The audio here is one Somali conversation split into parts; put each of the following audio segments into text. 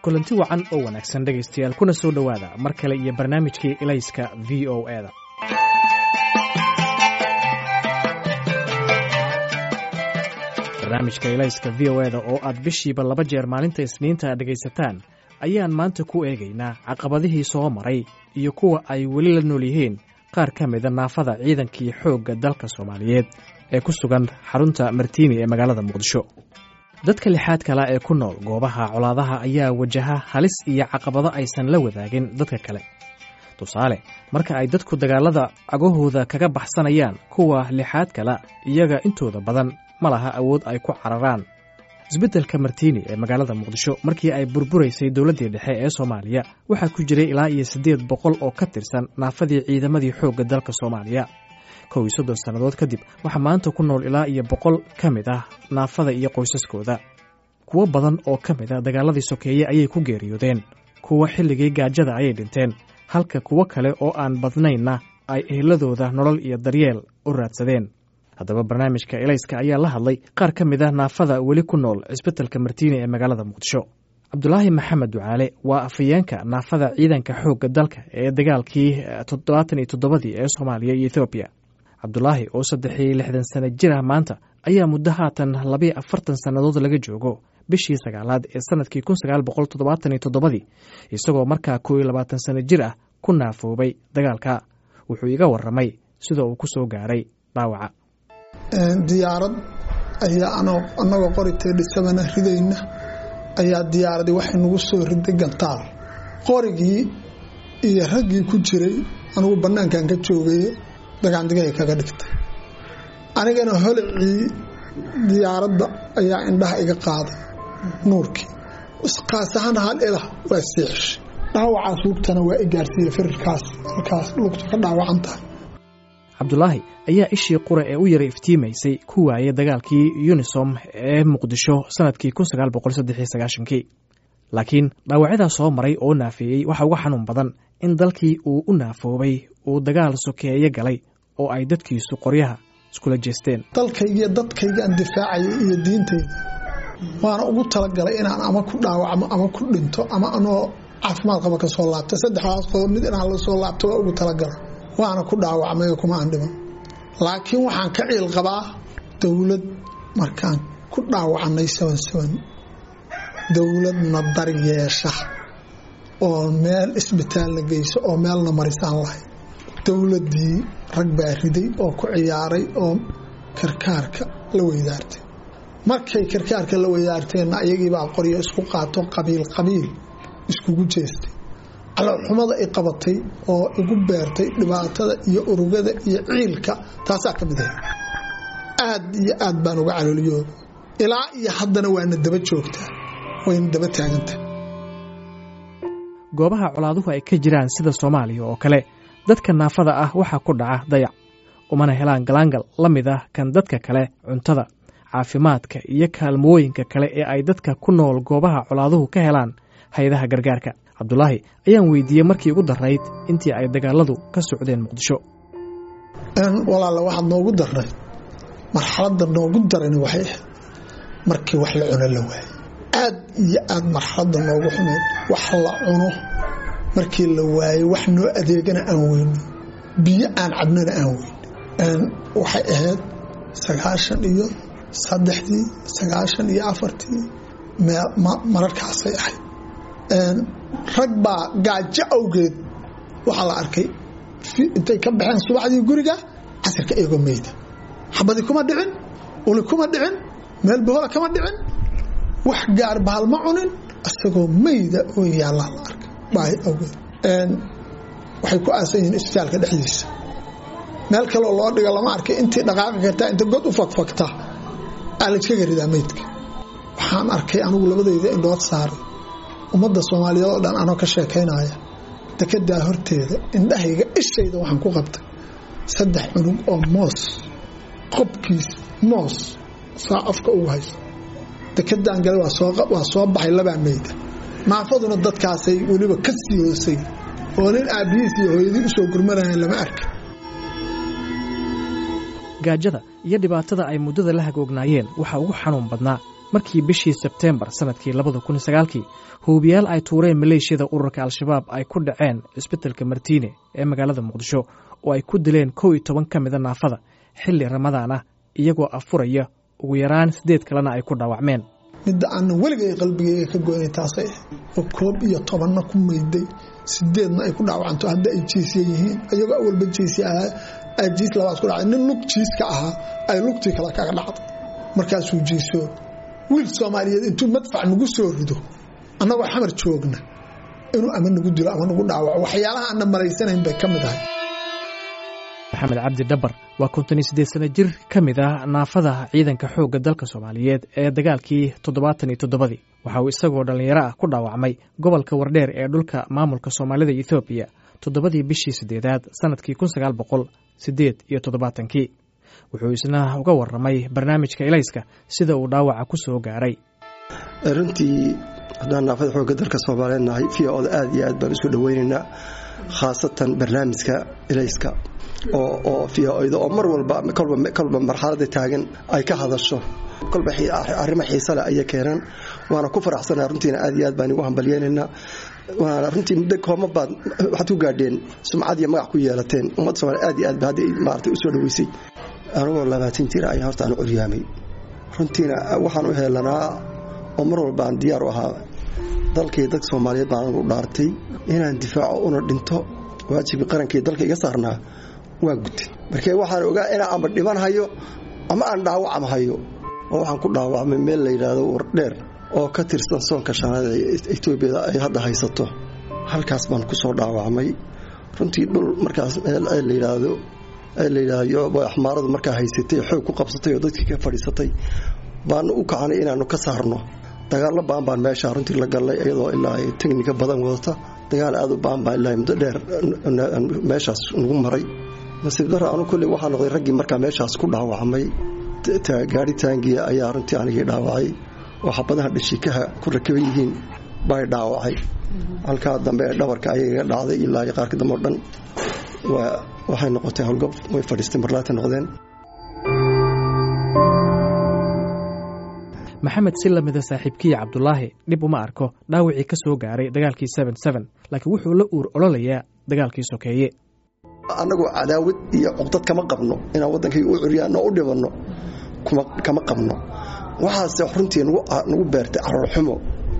kulanti wacan oo wanaagsan dhegaystayaal kuna soo dhowaada mar kale iyo barnaamijkii ilayska v o eda barnaamijka ilayska v o eda oo aad bishiiba laba jeer maalinta isniinta dhegaysataan ayaan maanta ku eegaynaa caqabadihii soo maray iyo kuwa ay weli la nool yihiin qaar ka mida naafada ciidankii xoogga dalka soomaaliyeed ee ku sugan xarunta martiini ee magaalada muqdisho dadka lixaad kala ee ku nool goobaha colaadaha ayaa wajaha halis iyo caqabado aysan la wadaagin dadka kale tusaale marka ay dadku dagaalada cagahooda kaga baxsanayaan kuwa lixaad kala iyaga intooda badan ma laha awood ay ku cararaan isbeddelka martiini ee magaalada muqdisho markii ay burburaysay dowladdii dhexe ee soomaaliya waxaa ku jiray ilaa iyo siddeed boqol oo ka tirsan naafadii ciidamadii xoogga dalka soomaaliya kow iyo soddon sannadood kadib waxaa maanta ku nool ilaa iyo boqol ka mid ah naafada iyo qoysaskooda kuwo badan oo ka mid a dagaaladii sokeeye ayay ku geeriyoodeen kuwa xilligii gaajada ayay dhinteen halka kuwo kale oo aan badnaynna ay eheladooda nolol iyo daryeel u raadsadeen haddaba barnaamijka elayska ayaa la hadlay qaar ka mid ah naafada weli ku nool cisbitalka martiini ee magaalada muqdisho cabdulaahi maxamed ducaale waa afayeenka naafada ciidanka xoogga dalka ee dagaalkii toddobaatan iyo toddobadii ee soomaaliya iyo ethoobiya cabdulaahi oo saddex iyo lixdan sano jir ah maanta ayaa muddo haatan labayo afartan sannadood laga joogo bishii sagaalaad ee sanadkii kun sagaal boqol toddobaatan iyo toddobadii isagoo markaa koo iyo labaatan sano jir ah ku naafoobay dagaalka wuxuu iga warramay sida uu ku soo gaaray dhaawaca diyaarad ayaa annagoo qoritee dhisabana ridayna ayaa diyaaradii waxay nagu soo riday gantaal qorigii iyo raggii ku jiray anugu bannaankan ka joogaye dagaandigay kaga dhigtay anigana holicii diyaaradda ayaa indhaha iga qaaday nuurkii qaas ahaan hal ilah waa siixishay dhaawacaas lugtana waa i gaarsiiye firirkaas halkaas lugta ka dhaawacan tahay cabdulaahi ayaa ishii qura ee u yara iftiimaysay ku waayay dagaalkii yunisom ee muqdisho sanadkii kun sagaal boqol saddex iyo sagaashankii laakiin dhaawacyadaa soo maray oo naafeeyey waxaa uga xanuun badan in dalkii uu u naafoobay uu dagaal sokeeye galay oo ay dadkiisu qoryaha iskula jeesteen dalkaygiiyo dadkaygaan difaacayay iyo diintayda waana ugu talagalay inaan ama ku dhaawacmo ama ku dhinto ama anoo caafimaad qaba ka soo laabta saddexdaas qodob mid inaan la soo laabto waa ugu talagalay waana ku dhaawacmay kuma aan dhiman laakiin waxaan ka ciil qabaa dowlad markaan ku dhaawacnay saban saban dowladna daryeesha oo meel isbitaalna geyso oo meelna marisaan lahay dowladdii rag baa riday oo ku ciyaaray oo karkaarka la weydaartay markay karkaarka la weydaarteenna ayagiibaa qoryo isku qaato qabiil qabiil iskugu jeestay calolxumada i qabatay oo igu beertay dhibaatada iyo urugada iyo ciilka taasaa ka mid ahay aad iyo aad baan uga calooliyooda ilaa iyo haddana waana daba joogtaa wayna daba taagantahay goobaha colaaduhu ay ka jiraan sida soomaaliya oo kale dadka naafada ah waxaa ku dhaca dayac umana helaan galaangal la mid ah kan dadka kale cuntada caafimaadka iyo kaalmooyinka kale ee ay dadka ku nool goobaha colaaduhu ka helaan hay-adaha gargaarka cabdulaahi ayaan weydiiyey markii ugu darayd intii ay dagaaladu ka socdeen muqdisho walaala waxaad noogu darnay marxaladda noogu darani waxay ahayd markii wax la cuno la waayo aad iyo aad marxaladda noogu xumeyd wax la cuno markii la waayo wax noo adeegana aan weyno biyo aan cabnana aan weyno waxay ahayd sagaashan iyo saddexdii sagaashan iyo afartii mararkaasay ahayd rag baa gaajo awgeed waxaa la arkay intay ka baxeen subaxdii guriga casirka eegoo meyda xabadi kuma dhicin uli kuma dhicin meel bohola kama dhicin wax gaar bahal ma cunin isagoo meyda oo yaallaa la arkay baahi awgeed waxay ku aasan yihiin isbitaalka dhexdiisa meel kaleo loo dhiga lama arkay intii dhaqaaqi kartaa inta god u fakfagta aa layskaga ridaa meydka waxaan arkay anigu labadayda indhood saaray ummadda soomaaliyeed oo dhan anoo ka sheekaynaya dekedaa horteeda indhahayga ishayda waxaan ku qabtay saddex cunug oo moos qobkiis moos saa afka ugu hayso dekedaan gale waa soo baxay labaa meyda naafaduna dadkaasay weliba ka sii hoosay oo nin aabbihiis iyo hooyadii usoo gurmanayan lama arka gaajada iyo dhibaatada ay muddada la hagoognaayeen waxaa ugu xanuun badnaa markii bishii sebteembar sannadkii labada kun sagaalkii huubiyaal ay tuureen maleeshiyada ururka al-shabaab ay ku dhaceen cisbitalka martiine ee magaalada muqdisho oo ay ku dileen kow iyo toban ka mida naafada xilli ramadaan ah iyagoo afuraya ugu yaraan siddeed kalena ay ku dhaawacmeen midda aanna weligay qalbigayga ka goynay taasay ah oo koob iyo tobanna ku mayday sideedna ay ku dhaawacanto hadda ay jiisya yihiin ayagoo awalba jiisya ahaa jiis labaad ku dhacay nin lug jiiska ahaa ay lugtii kale kaga dhacday markaasuu jiiso wiil soomaaliyeed intuu madfac nagu soo rido annagoo xamar joogna inuu ama nagu dilo ama nagu dhaawaco waxyaalaha aanna malaysanayn bay ka mid ahay maxamed cabdi dhabar waa konton iyo siddeed sano jir ka mid ah naafada ciidanka xoogga dalka soomaaliyeed ee dagaalkii toddobaatan iyo toddobadii waxa uu isagoo dhallinyaro ah ku dhaawacmay gobolka wardheer ee dhulka maamulka soomaalida ethoobiya toddobadii bishii siddeedaad sannadkii kun sagaal boqol siddeed iyo toddobaatankii wuxuu isna uga warramay barnaamijka elayska sida uu dhaawaca ku soo gaaray runtii haddaan naafada xoogga dalka soomaaliyeed nahay v oda aad iyo aad baan isu dhoweynaynaa khaasatan barnaamijka elayska oo v-oda oo mar walba kolba marxalada taagan ay ka hadasho kolba arrimo xiisa leh ayay keenaan waana ku faraxsanaa runtiina aad iyo aad baan igu hambalyeelaynaa waana runtii muddo kooma baad waxaad ku gaadheen sumcad iyo magac ku yeelateen ummadda soomaliya aad iyo aad ba hadda maarata u soo dhoweysay anigoo labaatan jira ayaa horta aan curyaamay runtiina waxaan u heelanaa oo mar walba aan diyaar u ahaa dalkii dadka soomaaliyeed baan u dhaartay inaan difaaco una dhinto waajibkii qarankii dalka iga saarnaa waa gutay markee waxaan ogaa inaan ama dhiman hayo ama aan dhaawacam hayo oo waxaan ku dhaawacmay meel la yidhaahdo wardheer oo ka tirsan soonka shanaad ee etoobiyada ay hadda haysato halkaas baan ku soo dhaawacmay runtii dhul markaas la yidhaahdo la yidhaahdo axmaaradu markaa haysatay xoog ku qabsatay oo dadkii ka fadhiisatay baanu u kacanay inaanu ka saarno dagaallo baan baan meesha runtii la gallay iyadoo ilaa ay teknika badan wadata dagaal aad u baan baa ilaa muddo dheer meeshaas nagu maray nasiib daro anu kolley waxaa noqday raggii markaa meeshaas ku dhaawacmay gaari taangiya ayaa runtii anigii dhaawacay oo xabadaha dhashikaha ku rakaban yihiin bay dhaawacay halkaa dambe ee dhabarka ayaga dhacday ilaa qaarka dambe o dhan waxay noqotay howlgab way fadhiistay marlaata noqdeen maxamed si lamida saaxiibkiya cabdulaahi dhib uma arko dhaawacii ka soo gaaray dagaalkii laakiin wuxuu la uur ololayaa dagaalkii sokeeye annagoo cadaawad iyo cuqdad kama qabno inaan waddankayga u curyaano o u dhibanno kama qabno waxaase runtii nagu beertay cararxumo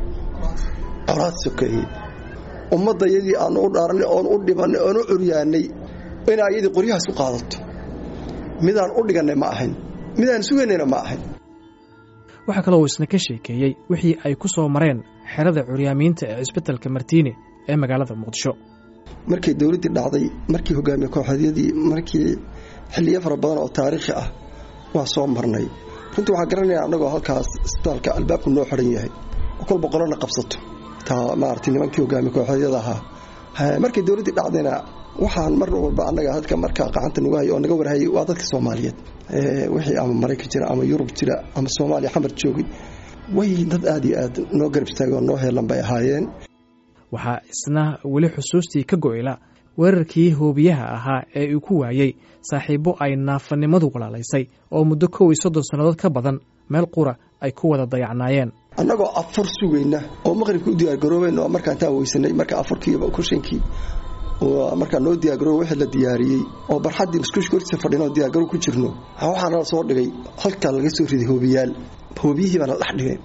colaad sokeeye ummadda yadii aanu u dhaaranay oon u dhibannay oon u curyaanay inaa iyadii qoryahaas u qaadato midaan u dhigannay ma ahayn midaan sugaynayna ma ahayn waxaa kaloo uu isna ka sheekeeyey wixii ay ku soo mareen xerada curyaamiinta ee cisbitalka martiine ee magaalada muqdisho markay dowladdii dhacday markii hogaamiye kooxeedyadii markii xilliyo fara badan oo taariikhi ah waa soo marnay runtii waxaa garanaya annagoo halkaas isbitaalka albaabku noo xidhan yahay oo kolba qolona qabsato taa maarata nimankii hogaamiye kooxeedyada ahaa markay dowladdii dhacdayna waxaan mar walba annaga dadka markaa qacanta nagu hay oo naga warhayay waa dadka soomaaliyeed wixii ama maraykan jira ama yurub jira ama soomaaliya xamar joogay way dad aad iyo aad noo garab istaagay oo noo heelan bay ahaayeen waxaa isna weli xusuustii ka go'yla weerarkii hoobiyaha ahaa ee uu ku waayey saaxiibbo ay naafanimadu walaalaysay oo muddo kow iyo soddon sannadood ka badan meel qura ay ku wada dayacnaayeen annagoo afur sugayna oo maqribka u diyaargaroobayna oo markaa intaan weysanay marka afurkiiba kushankii markaa noo diyaargarooba wixii la diyaariyey oo barxaddii muskushka hortiisa fadhinoo diyaargarow ku jirno waxaa nala soo dhigay halkaa laga soo riday hoobiyaal hoobiyihii baa nala dhex dhigay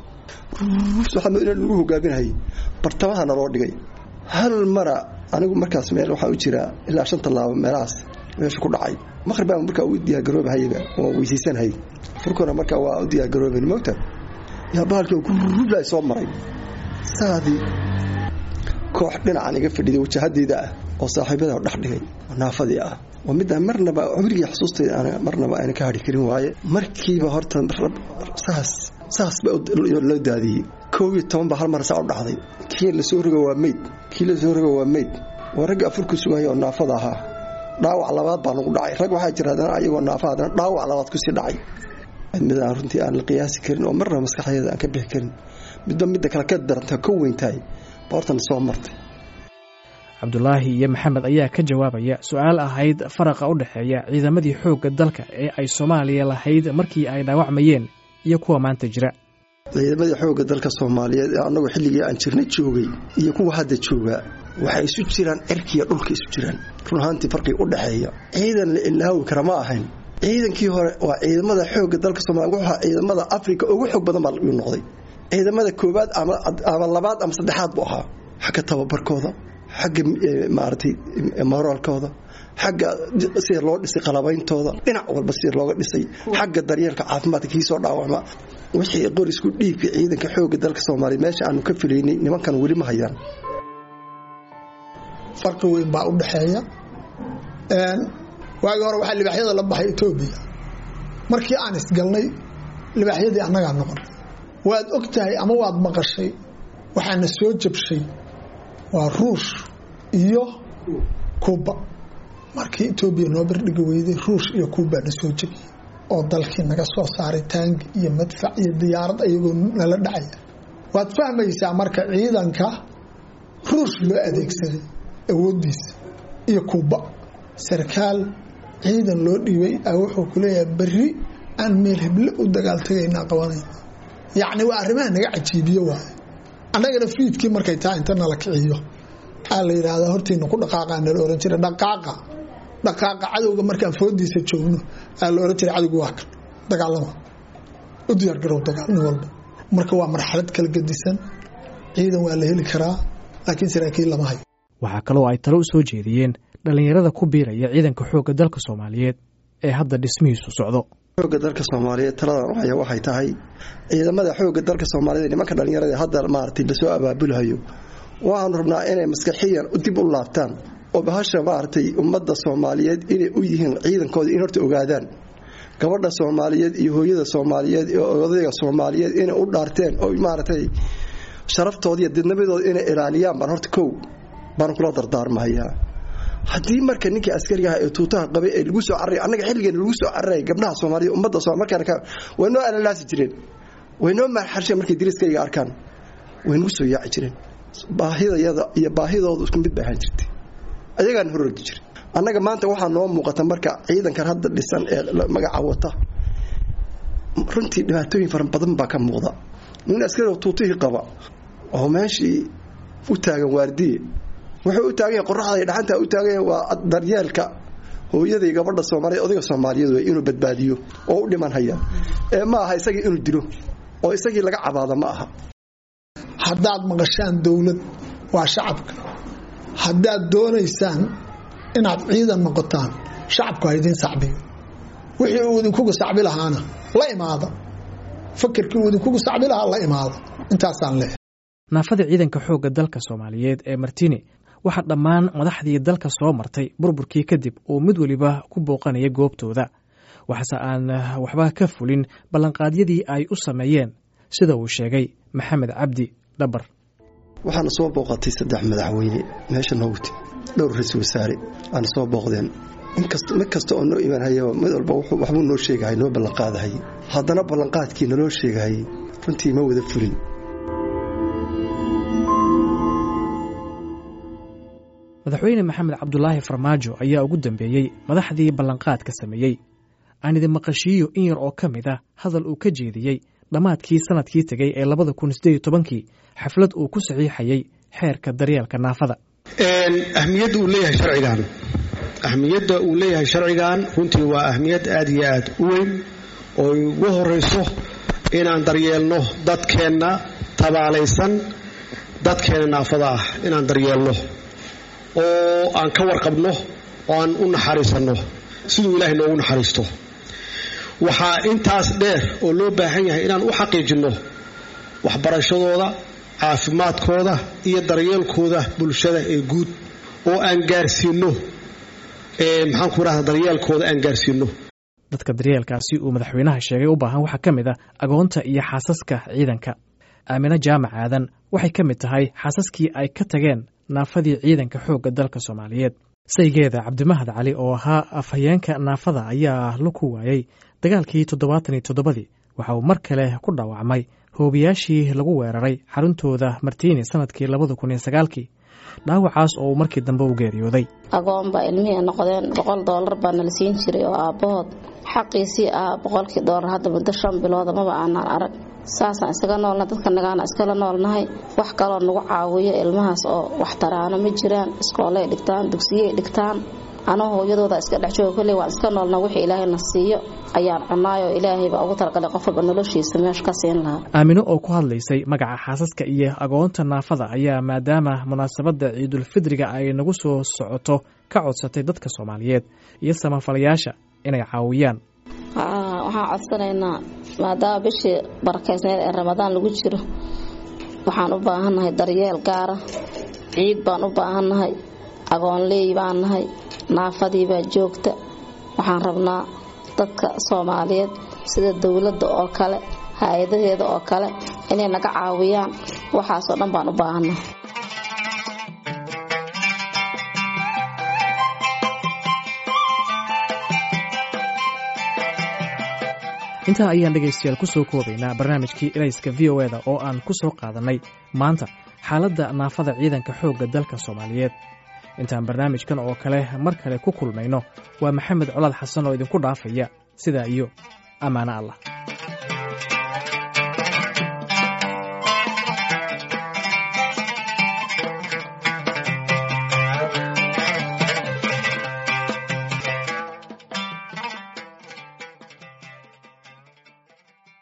lagu hogaaminayay bartamaha naloo dhigay hal mara anigu markaas meel waxaa u jira ilaa shan tallaabo meelahaas meesha ku dhacay maqrib baa markaa u diyaargaroobahayaba oo weysaysanhay furkuna markaa waa u diyaargarooben moogta yaa bahalkii gurubla soo maray saadii koox dhinacan iga fadhiday wajahadeyda ah oo saaxiibada dhex dhigay oo naafadii ah oo midaan marnaba cumrigii xusuustayda marnaba ayna ka hadhi karin waaye markiiba horta saas saas ba loo daadiyey koob iyo toban baa hal mar saa u dhacday kii lasoo rogo waa meyd kii lasoo rogo waa meyd waa ragga afurku sugaya oo naafada ahaa dhaawac labaad baa nagu dhacay rag waxaa jira haddana ayagoo naafa haddana dhaawac labaad kusii dhacay mid aan runtii aan la qiyaasi karin oo marnaba maskaxdeeda aan ka bixi karin midba midda kale ka daranta ka weyntahay baa hortan soo martay cabdulaahi iyo maxamed ayaa ka jawaabaya su-aal ahayd faraqa u dhexeeya ciidamadii xoogga dalka ee ay soomaaliya lahayd markii ay dhaawacmayeen iyo kuwa maanta jira ciidamadii xoogga dalka soomaaliyeed ee annagu xilligii aan jirna joogay iyo kuwa hadda joogaa waxay isu jiraan cirkiiyo dhulka isu jiraan run ahaantii farqii u dhexeeya ciidan la ilaawi kara ma ahayn ciidankii hore waa ciidamada xoogga dalka soomaliya wuxuu ahaa ciidamada afrika ugu xoog badan baa yuu noqday ciidamada koowaad ama labaad ama saddexaad buu ahaa xagga tababarkooda xagga maaragtay moraalkooda xagga sida loo dhisay qalabeyntooda dhinac walba sida looga dhisay xagga daryeelka caafimaadka kii soo dhaawacma wixii qorisku dhiibka ciidanka xoogga dalka soomaaliya meesha aanu ka filaynay nimankan weli ma hayaan farqi weyn baa u dhexeeya waagii hore waxaa libaaxyada la baxay etoobiya markii aan isgalnay libaaxyadii annagaa noqon waad og tahay ama waad maqashay waxaana soo jabshay waa ruush iyo kuuba markii etoobiya noo bardhigi weyday ruush iyo kuubaa na soo jebiyey oo dalkii naga soo saaray taangi iyo madfac iyo diyaarad ayagoo nala dhacaya waad fahmaysaa marka ciidanka ruush loo adeegsaday awooddiisa iyo kuuba sarkaal ciidan loo dhiibay a wuxuu ku leeyahay berri aan meel heble u dagaaltagaynaa qabanayna yacni waa arrimaha naga cajiibiyo waaye annagana fiidkii markay taa inta nala kiciyo aa la yidhaahdaa hortiina ku dhaqaaqaa nala ohan jira dhaqaaqa dhaqaaqa cadowga markaan foodiisa joogno aa la ohan jira cadowga waa kan dagaalama u diyaargarow dagaal nin walba marka waa marxalad kala gedisan ciidan waa la heli karaa laakiin saraakiil lama hayo waxaa kaloo ay talo u soo jeediyeen dhallinyarada ku biiraya ciidanka xoogga dalka soomaaliyeed ee hadda dhismihiisu socdo xoogga dalka soomaaliyeed taladan haya waxay tahay ciidamada xoogga dalka soomaaliyeed nimanka dhallinyarada hadda maaragtay lasoo abaabulhayo waxaanu rabnaa inay maskaxiyan dib u laabtaan oo bahasha maaragtay ummadda soomaaliyeed inay u yihiin ciidankooda in horta ogaadaan gabadha soomaaliyeed iyo hooyada soomaaliyeed iyo odayga soomaaliyeed inay u dhaarteen oo maaragtay sharaftooda iyo didnabadooda inay ilaaliyaan baan horta kow baan kula dardaarmahayaa haddii marka ninkii askariga ah ee tuutaha qabay ee lagu soo carray annaga xilligeena lagu soo carraya gabdhaha soomaaliya ummadda somal markaan way noo alalaasi jireen way noo marxarsheen markay diriskayga arkaan way nagu soo yaaci jireen baahidayada iyo baahidoodu isku mid bay ahaan jirtay ayagaan hororgi jiray annaga maanta waxaa noo muuqata marka ciidankan hadda dhisan ee magaca wata runtii dhibaatooyin fara badan baa ka muuqda nin askariga tuutihii qaba oo meeshii u taagan waardiye wuxuu u taagan yahay qoraxda iyo dhaxanta u taagan yahay waa daryeelka hooyaday gabadha soomaaliyeed odayga soomaaliyeed wey inuu badbaadiyo oo u dhiman haya ee ma aha isagii inuu dilo oo isagii laga cabaado ma aha haddaad maqashaan dowlad waa shacabka haddaad doonaysaan inaad ciidan noqotaan shacabku ha idiin sacbiyo wixii uu idinkugu sacbi lahaana la imaada fakerkii uu idinkugu sacbi lahaa la imaada intaasaan leehay naafada ciidanka xoogga dalka soomaaliyeed ee martini waxaa dhammaan madaxdii dalka soo martay burburkii kadib uu mid weliba ku booqanaya goobtooda waxaase aan waxba ka fulin ballanqaadyadii ay u sameeyeen sida uu sheegay maxamed cabdi dhabar waxaana soo booqatay saddex madaxweyne meesha noogti dhowr ra-isul wasaare aana soo booqdeen mid kasta oo noo imaanhayaba mid walba waxbuu noo sheegahay noo ballanqaadahay haddana ballanqaadkii naloo sheegahay runtii ma wada fulin madaxweyne maxamed cabdulaahi farmaajo ayaa ugu dambeeyey madaxdii ballanqaadka sameeyey aan idin maqashiiyo in yar oo ka mid ah hadal uu ka jeediyey dhammaadkii sanadkii tegey ee labada kun sideed tobankii xaflad uu ku saxiixayay xeerka daryeelka naafada ahmiyadda uu leeyahay sharcigan ahmiyadda uu leeyahay sharcigan runtii waa ahmiyad aad iyo aad u weyn oo ugu horayso inaan daryeelno dadkeenna tabaalaysan dadkeenna naafada ah inaan daryeelno oo aan ka warqabno oo aan u naxariisanno siduu ilaahay noogu naxariisto waxaa intaas dheer oo loo baahan yahay inaan u xaqiijinno waxbarashadooda caafimaadkooda iyo daryeelkooda bulshada ee guud oo aan gaarsiinno maxaan ku idhahda daryeelkooda aan gaarsiinno dadka daryeelkaasi uu madaxweynaha sheegay u baahan waxaa ka mid ah agoonta iyo xaasaska ciidanka aamine jaamac aadan waxay ka mid tahay xaasaskii ay ka tageen naafadii ciidanka xoogga dalka soomaaliyeed saygeeda cabdimahad cali oo ahaa afhayeenka naafada ayaa la ku waayey dagaalkii toddobaatan iyo toddobadii waxa uu mar kale ku dhaawacmay hoobiyaashii lagu weeraray xaruntooda martiini sanadkii labada kun iyo sagaalkii dhaawacaas oo uu markii dambe u geeriyooday agoon baa ilmihii noqdeen boqol doolar baa nala siin jiray oo aabbahood xaqiisii ahaa boqolkii doolar hadda muddo shan bilooda maba aanaan arag saasaan iskaga noolna dadka nagaana iskala noolnahay wax kaloo nagu caawiyo ilmahaas oo wax taraano ma jiraan iskoolay dhigtaan dugsiyey dhigtaan anoo hooyadooda iska dhex jooga kolley waan iska noolna wixii ilaahayna siiyo ayaan cunaayoo ilaahay baa ugu talagalay qof walba noloshiisa meesha ka siin lahaa aamino oo ku hadlaysay magaca xaasaska iyo agoonta naafada ayaa maadaama munaasabadda ciidulfidriga ay nagu soo socoto ka codsatay dadka soomaaliyeed iyo samafalayaasha inay caawiyaan waxaan codsanaynaa maadaama bishii barakaysneed ee ramadaan lagu jiro waxaan u baahannahay daryeel gaara ciid baan u baahannahay agoonleey baan nahay naafadii baa joogta waxaan rabnaa dadka soomaaliyeed sida dowladda oo kale hay-adaheeda oo kale inay naga caawiyaan waxaasoo dhan baan u baahannahay intaa ayaan dhegaystayaal ku soo koobaynaa barnaamijkii elayska v o eda oo aan ku soo qaadannay maanta xaaladda naafada ciidanka xoogga dalka soomaaliyeed intaan barnaamijkan oo kale mar kale ku kulmayno waa maxamed colaad xasan oo idinku dhaafaya sidaa iyo ammaano allah